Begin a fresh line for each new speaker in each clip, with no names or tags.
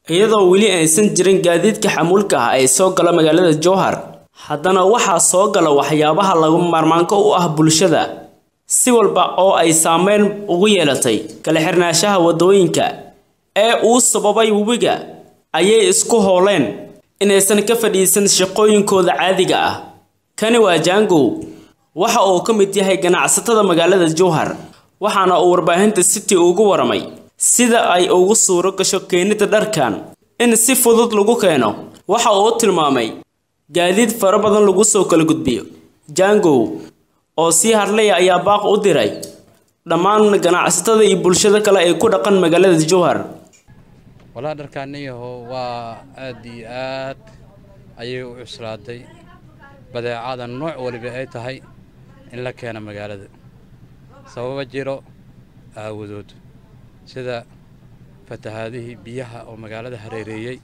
iyadoo weli aysan jirin gaadiidka xamuulka ah ee soo gala magaalada jowhar haddana waxaa soo gala waxyaabaha lagu maarmaanka u ah bulshada si walba oo ay saameyn ugu yeelatay kala xirnaanshaha waddooyinka ee uu sababay webiga ayay isku hooleen inaysan ka fadhiisan shaqooyinkooda caadiga ah kani waa jaangow waxa uu ka mid yahay ganacsatada magaalada jowhar waxaana uu warbaahinta city ugu waramay sida ay ugu suuro gasho keenida dharkan in si fudud lagu keeno waxa uu tilmaamay gaadiid fara badan lagu soo kala gudbiyo jangow oo sii hadlaya ayaa baaq u diray dhammaan ganacsatada iyo bulshada kale ee ku dhaqan magaalada jowhar
walaa dharkaaniyaho waa aad iyo aad ayay u cuslaaday badeecada nooc waliba ay tahay in la keeno magaalada sababa jiro aawadood sida fatahaadihii biyaha oo magaalada hareereeyey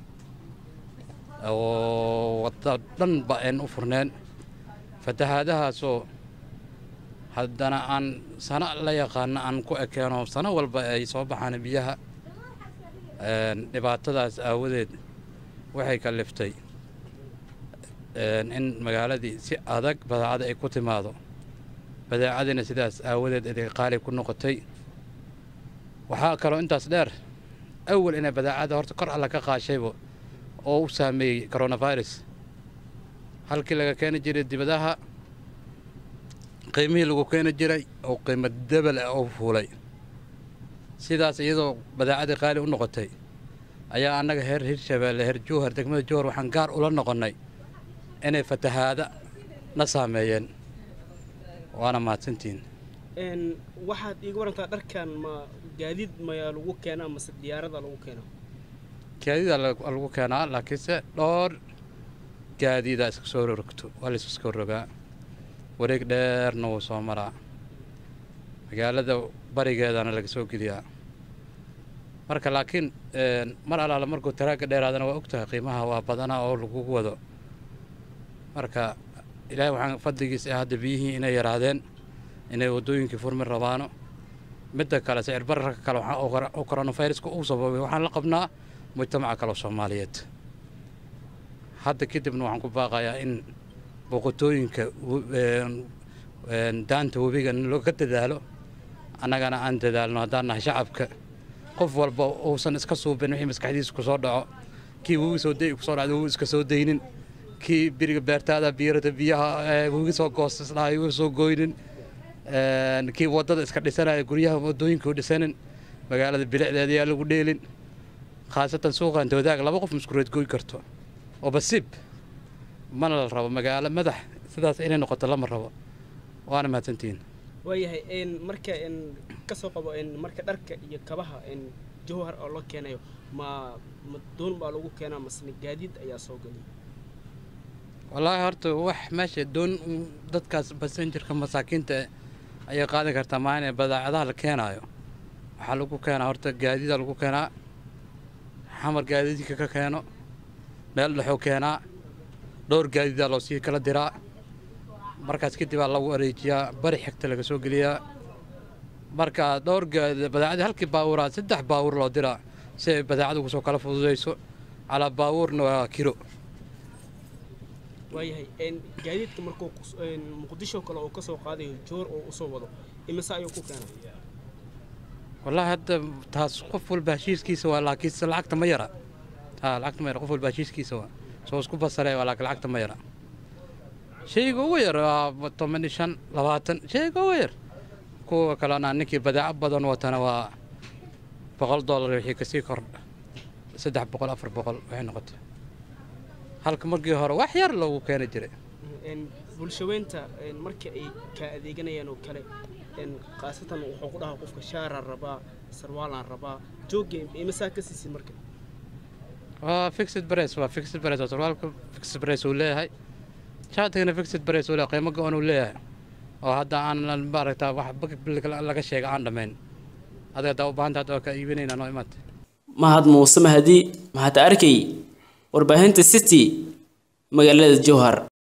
oo wadda dhanba ayn u furneen fatahaadahaasoo haddana aan sano la yaqaano aan ku ekeeno sano walba ay soo baxaan biyaha dhibaatadaas aawadeed waxay kaliftay in magaaladii si adag badeecada ay ku timaado badeecadiina sidaas aawadeed iday qaali ku noqotay waxaa kaloo intaas dheer awal inay badeecada horta kor alla ka qaashayba oo u saameeyey coronavirus halkii laga keeni jiray dibadaha qiimihii lagu keeni jiray oo qiimo debel ah oo fuulay sidaas iyadoo badeecadii qaali u noqotay ayaa annaga heer hirshabeelle heer jowhar degmada jowhar waxaan gaar ula noqonnay inay fatahaada na saameeyeen waana mahadsantihiin
waxaad iiga warantaa dharkan ma gaadiid mayaa lagu keenaa mase diyaarada lagu keenaa
gaadiida lagu keenaa laakiinse dhowr gaadiida iska soo rogto waa laysu soo rogaa wareeg dheerna wuu soo maraa magaalada barigeedana laga soo geliyaa marka laakiin mar allaala markuu taraagga dheeraadana waa ogtahay qiimaha waa badanaa oo lagugu wado marka ilaahay waxaan fadligiis ah hadda biyihii inay yaraadeen inay waddooyinkii furmi rabaano midda kale sicir bararka kale oo coronaviruska uu sababay waxaan la qabnaa mujtamaca kale oo soomaaliyeed hadda kadibna waxaan ku baaqayaa in boqotooyinka daanta webiga looga dadaalo annagana aan dadaalno haddaan nahay shacabka qof walba uusan iska suubin wixii maskaxdiisa ku soo dhaco kii webi soo day kusoo dhacda webi iska soo daynin kii biriga beertaada biirata biyaha webi soo goostisdhahay webi soo gooynin kii waddada iska dhisanaya guryaha waddooyinka u dhisanin magaalada bilicdeeda yaa lagu dheelin khaasatan suuqan dawadaag laba qof muskureed gooy karto oo basiib mana la rabo magaalo madax sidaas inay noqoto lama rabo waana mahadsantihiin
waayahay marka ka soo qabo marka dharka iyo kabaha jowhar oo loo keenayo ma ma doon baa lagu keenaa masne gaadiid ayaa soo geliya
wallaahi horta wax meesha doon dadkaas basenjarka masaakiinta ayay qaadan kartaa maana badeecadaha la keenaayo waxaa lagu keenaa horta gaadiida lagu keenaa xamar gaadiidka ka keeno meel dhexoo keenaa dhowr gaadiidaa loo sii kala diraa markaas kadib aa lagu areejiyaa bari xigta laga soo geliyaa marka dhowr badeecadii halkii baabuuraa saddex baabuur loo diraa si ay badeecada kusoo kala fududayso calaa baabuurna waa kiro
waayahay gaadiidka markuu muqdisho kale oo ka soo qaadayo joor oo usoo wado imise ayuu ku keenay
wallaahi hadda taas qof walba heshiiskiisa waa laakiinse lacagta ma yara ha lacagta ma yara qof walba heshiiskiisa waa soo isku basaree waa laakiin lacagta ma yara shayga ugu yar waa toban iyo shan labaatan shayga ugu yar kuwa kalena ninkii badeeco badan watana waa boqol dollar wixii kasii kordha saddex boqol afar boqol waxay noqotay halka markii hore wax yar loogu keeni jiray
bulshaweynta marka ay kaa adeeganayaan oo kale khaasatan wuxuu ku dhahaa qofka shaaraan rabaa sarwaalaan rabaa joogga imisaa ka siisid marka
waa fixed price waa fixed price waa sarwaalka fixed price uu leeyahay shaatigana fixed price uu leeyahay qiimo go-an uu leeyahay oo hadda aan maaragtaa wax laga sheega aan dhammayn adiga haddaa u baahanta hadda waa ka iibinayna noo imaata
mahad muuse mahadi mahad arkay warbaahinta city magaalada jowhar